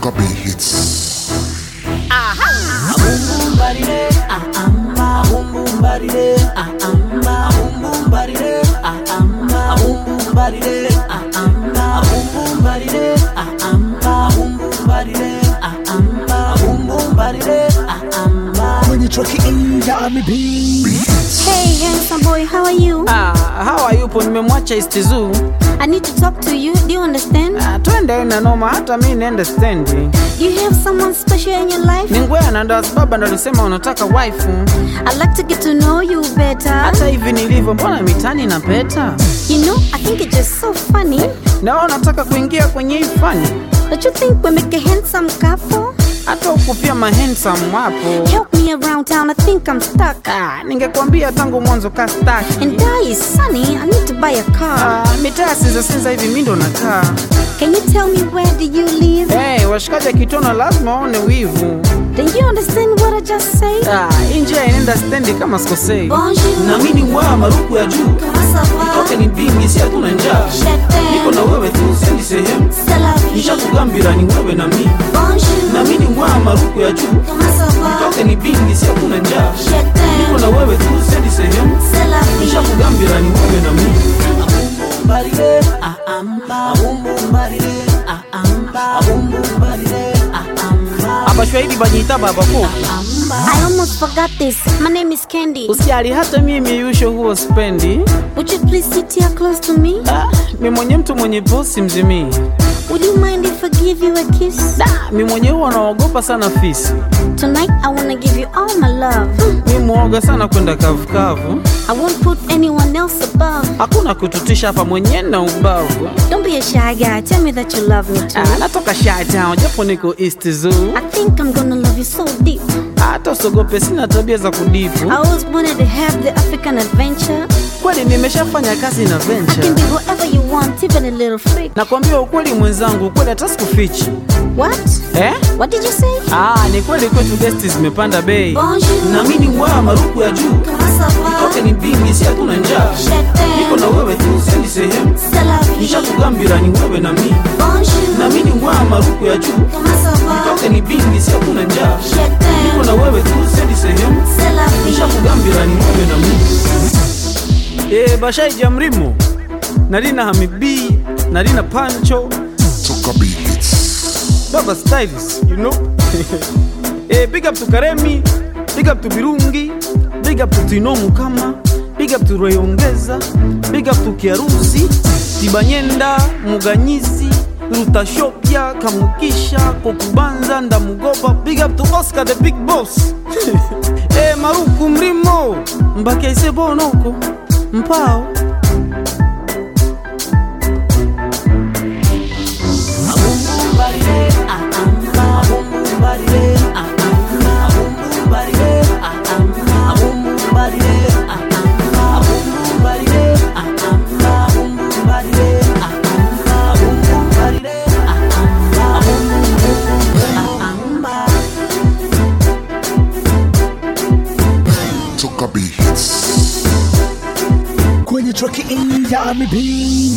Toka Bay Hits. Kwenye traki inja amebi Hey, handsome boy, how are you? Ah, hawa yupo nimemwacha East Zoo. I need to talk to you. Do you understand? Ah, twende na noma hata mi niende stendi. Do you have someone special in your life? Ni ngwea ndo sababu ndo alisema unataka wife. I'd like to get to know you better. Hata hivi nilivyo mbona mitani na peta? You know, I think it's just so funny. Na wewe unataka kuingia kwenye hii fani? Don't you think we make a handsome couple? Hata huku pia mahandsome wapo. Help me around town, I think I'm stuck. Ah, ningekwambia tangu mwanzo ka staki. And die is sunny, I need to buy a car. Ah, mitaa sinza sinza hivi mi ndo nakaa. Can you tell me where do you live? Hey, washikaji akitona lazima waone wivu. Do you understand what I just said? Ah, hii njia inaenda stendi kama sikosei. Bonjour. na mimi ni mwaa maruku ya juu Comment ça va? toke ni bingi si hatuna njaa niko na wewe tu sendi sehemu C'est la vie. nishakugambira ni wewe na mimi Bonjour. na mimi ni mwaa maruku ya juu Comment ça va? toke ni bingi si hatuna njaa Je t'aime. niko na wewe tu sendi sehemu C'est la vie. nishakugambira ni wewe na mimi Abashwahili banyita babako. I almost forgot this. My name is Candy. Usijali hata mimi yusho huo spendi. Would you please sit here close to me? Ah, mi mwenye mtu mwenye bosi mzimii. Would you mind if I give you a kiss? Da, mi mwenye huwa naogopa sana fisi. Tonight I wanna give you all my love. Mi mwoga sana kwenda kavukavu. I won't put anyone else above. Hakuna kututisha hapa mwenye na ubavu. Don't be a shy guy. Tell me that you love me too. Ah, natoka Shy Town japo niko East Zoo. I think I'm gonna love you so deep. Hata usogope, sina tabia za kudipu. I always wanted to have the African adventure. Kweli nimeshafanya kazi na I can venture. be whatever you want, even a little freak. Nakwambia ukweli mwenzangu, ukweli hata sikufichi. What? Eh? What did you say? Ah, ni kweli kwetu gesti zimepanda bei. Bonjour. na mimi ni mwaa maruku ya juu Comment ça va? toke ni bingi si hatuna njaa Je niko na t'aime. wewe tu sendi sehemu C'est la vie. nishakugambira ni wewe na mimi Bonjour. na mimi ni mwaa maruku ya juu Comment ça va? toke ni bingi si hatuna njaa Je niko t'aime. na wewe tu sendi sehemu C'est la vie. nishakugambira ni wewe na mimi Eh, Bashai Jamrimo. Nalina Hamibi, Nalina Pancho, Toka Bay Hits. Baba Styles, you know. eh, big up to Karemi, big up to Birungi, big up to Tino Mukama, big up to Royongeza, big up to Kiarusi, Tibanyenda, Muganyizi, Rutashopia, Kamukisha, Kokubanza, Ndamugoba, big up to Oscar the Big Boss. eh, Maruku Mrimo, Mbake Isebonoko, Mpao. Toka Bay Hits. Kwenye traki inja amebi